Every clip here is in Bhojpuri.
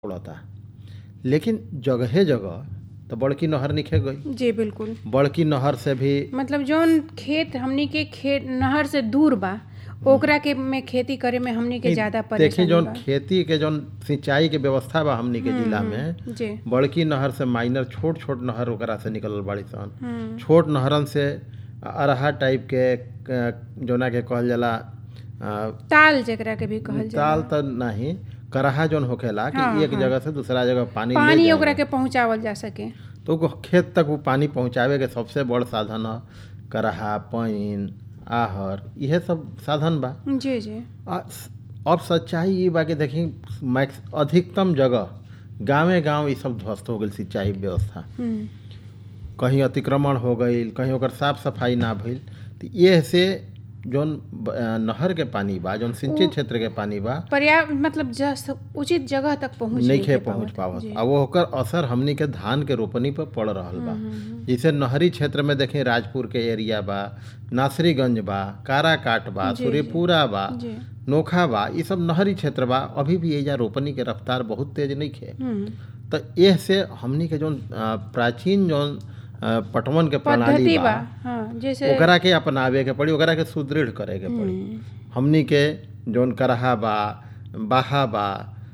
उड़ता लेकिन जगहे जगह तो बड़की नहर निखे गई जी बिल्कुल बड़की नहर से भी मतलब जौन खेत हमनी के खेत नहर से दूर बा ओकरा के में खेती करे में हमनी के ज्यादा देखी परेशानी जौन बा खेती के जौन सिंचाई के व्यवस्था बा हमनी के जिला में जी बड़की नहर से माइनर छोट छोट नहर ओकरा से निकलल बाड़ी सन हम्म, छोट नहरन से अरहा टाइप के क- जौना के कहल जाला अ, ताल जेकरा के भी कहल जाला ताल त नहीं करहा जौन होखेला कि हाँ, एक हाँ। जगह से दूसरा जगह पानी ले पानी जाए। ओकरा के पहुंचावल जा सके तो वो खेत तक वो पानी पहुंचावे के सबसे बड़ साधन है करहा पाइन आहर इहे सब साधन बा जी जी आ, अब सच्चाई ये बा कि देखी मैक्स अधिकतम जगह गांवे गांव ये सब ध्वस्त हो गई सिंचाई व्यवस्था हम्म, कहीं अतिक्रमण हो गई कहीं ओकर साफ सफाई ना भइल तो ये से जौन ब- अ, नहर के पानी बा जौन सिंचित उ- क्षेत्र के पानी बा पर्याप्त मतलब जस उचित जगह तक पहुंच नइखे के पहुंच पावत जी। आ वो ओकर असर हमनी के धान के रोपनी पर पड़ रहल बा हम्म, हम्म, जैसे नहरी क्षेत्र में देखें राजपुर के एरिया बा नासरीगंज बा काराकाट बा जी, सूर्यपुरा बा जी नोखा बा ये सब नहरी क्षेत्र बा अभी भी एजा रोपनी के रफ्तार बहुत तेज नहीं खे हम्म, तो एह से हमनी के जौन अ, प्राचीन जौन अ, पटवन के प्रणाली पद्धति बा बा हाँ जैसे ओकरा के अपनावे के पड़ी ओकरा के सुदृढ़ करे के पड़ी हम्म, हमनी के जौन करहा बा बाहा बा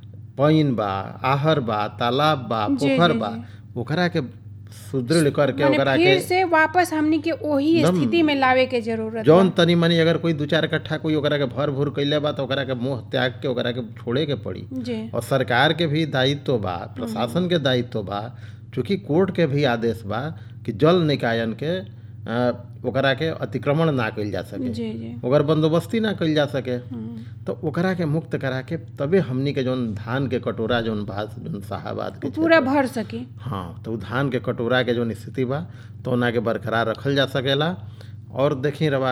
पाइन बा आहर बा तालाब बा जी, पोखर जी, बा जी। ओकरा के सुदृढ़ करके माने ओकरा फिर के से वापस हमनी के वही एकदम स्थिति में लावे के जरूरत जौन बा। तनी मनी अगर कोई दू चार कट्ठा कोई ओकरा के भर भूर कैले बा तो ओकरा के मुंह त्याग के ओकरा के छोड़े के पड़ी जी और सरकार के भी दायित्व बा प्रशासन के दायित्व बा चूंकि कोर्ट के भी आदेश बा कि जल निकायन के अ, ओकरा के अतिक्रमण ना कइल जा सके जी जी ओकर बंदोबस्ती ना कइल जा सके हम्म, तो ओकरा के मुक्त करा के तबे हमनी के जौन धान के कटोरा जौन भात जौन साहाबाद के पूरा क्षेत्र- भर सकी हाँ तो उ धान के कटोरा के जौन स्थिति बा तो ओना के बरकरार रखल जा सकेला और देखी रवा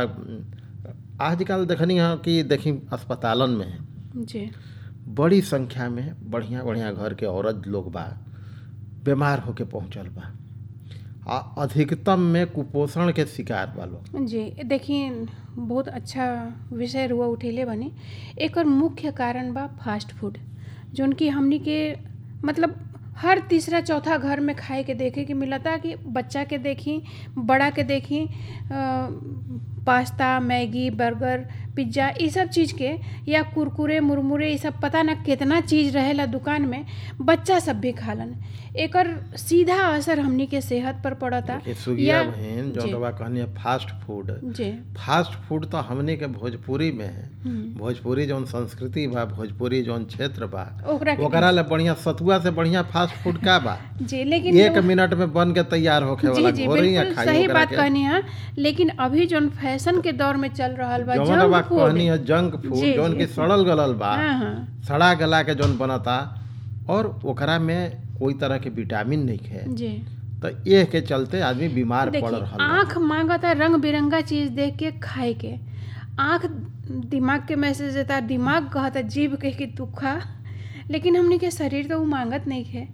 आजकल देखनी है कि देखी अस्पतालन में जी बड़ी संख्या में बढ़िया बढ़िया घर के औरत लोग बा बीमार होके पहुंचल बा आ अधिकतम में कुपोषण के शिकार बा लोग जी देखिए बहुत अच्छा विषय रुआ उठेले बनी एकर मुख्य कारण बा फास्ट फूड जौन कि हमनी के मतलब हर तीसरा चौथा घर में खाए के देखे के मिलता कि बच्चा के देखी बड़ा के देखी अ, पास्ता मैगी बर्गर पिज्ज़ा ये सब चीज़ के या कुरकुरे मुरमुरे ये सब पता ना कितना चीज़ रहेला दुकान में बच्चा सब भी खालन एकर सीधा असर हमनी के सेहत पर पड़ता ये सुगिया या- बहन जी। जौन रवा कहनी है फास्ट फूड जी फास्ट फूड तो हमने के भोजपुरी में है हम्म। भोजपुरी जौन संस्कृति बा भोजपुरी जौन क्षेत्र बा ओकरा के ओकरा ले बढ़िया सतुआ से बढ़िया फास्ट फूड का बा जी लेकिन एक मिनट में बन के तैयार होखे जी वाला जी घोरी या बिल्कुल खाई सही ओकरा बात के कहनी है लेकिन अभी जोन फैशन के दौर में चल रहल बा जौन रवा जंक फूड कहनी है जंक फूड जी, जौन जी। की सड़ल गलल बा हाँ हाँ सड़ा गला के जौन बनता और ओकरा में कोई तरह के विटामिन नहीं है जी तो ये के चलते आदमी बीमार पड़ देखिए रहा आँख मांगता रंग बिरंगा चीज देख के खाए के आँख दिमाग के मैसेज देता दिमाग कहता जीभ कह के तू खा लेकिन हमनी के शरीर तो वो मांगत नहीं है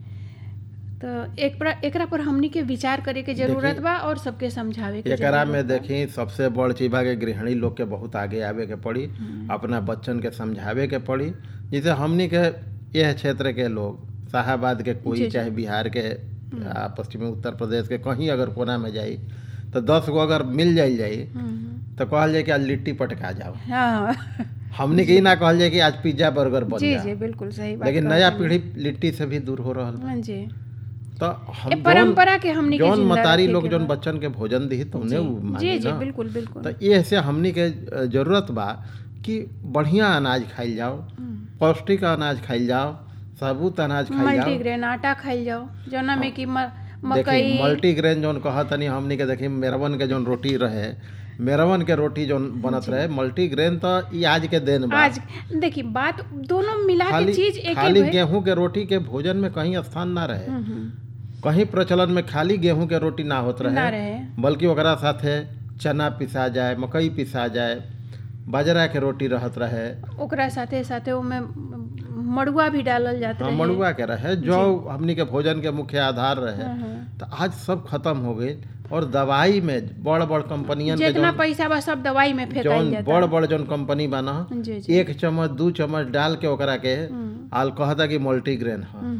तो एक पर एकरा पर हमनी के विचार करे के जरूरत देखिए, बा और सबके समझावे के एकरा जरूरत में बा। देखी सबसे बड़ चीज बा कि गृहिणी लोग के बहुत आगे आवे के पड़ी अपना बच्चन के समझावे के पड़ी जैसे हमनी के यह क्षेत्र के लोग शाहाबाद के जी, कोई जी। चाहे बिहार के आ, पश्चिमी उत्तर प्रदेश के कहीं अगर कोना में जाई तो दस गो अगर मिल जाई जाई हम्म, तो कहल जाए कि आज लिट्टी पटका जाओ हाँ हमनी के ई ना कहल जाए कि आज पिज्जा बर्गर बन जी जा जी बिल्कुल सही बात लेकिन कहत नया हनी। पीढ़ी लिट्टी से भी दूर हो रहल बा हाँ जी तो ए हम जौन परंपरा के हमनी के जौन जिंदा मतारी रखे लोग के जौन बा। बच्चन के भोजन दी तो उन्हें उ जी मानी जी ना बिल्कुल बिल्कुल तो ये से हमनी के अ, जरूरत बा कि बढ़िया अनाज खाइल जाओ हम्म। पौष्टिक अनाज खाइल जाओ साबुत अनाज खाइल जाओ मल्टीग्रेन आटा खाइल जाओ जौना में कि म- देखी मकई मल्टीग्रेन जौन कहत तनी हमनी के देखी मेरवन के जौन रोटी रहे मेरवन के रोटी जौन बनत रहे मल्टीग्रेन तो ई आज के दिन बा आज देखिए बात दोनों मिला के खाली चीज एक खाली ही भई- गेहूं के रोटी के भोजन में कहीं स्थान ना रहे हम्म, हम्म, कहीं प्रचलन में खाली गेहूं के रोटी ना होत ना रहे रहे बल्कि ओकरा साथे चना पिसा जाए मकई पिसा जाए बाजरा के रोटी रहत रहे ओकरा साथे साथे ओमे मड़ुआ भी डालल जात हाँ, रहे मड़ुआ के रहे जौ हमनी के भोजन के मुख्य आधार रहे हाँ, हाँ। तो आज सब खत्म हो गई और दवाई में बड़ बड़ कंपनियन के जितना जौन पैसा बा सब दवाई में फेंकाई जौन जाता बड़ बड़ जौन कंपनी बा ना जी जी एक चम्मच दू चम्मच डाल के ओकरा के आल कहता कि मल्टीग्रेन है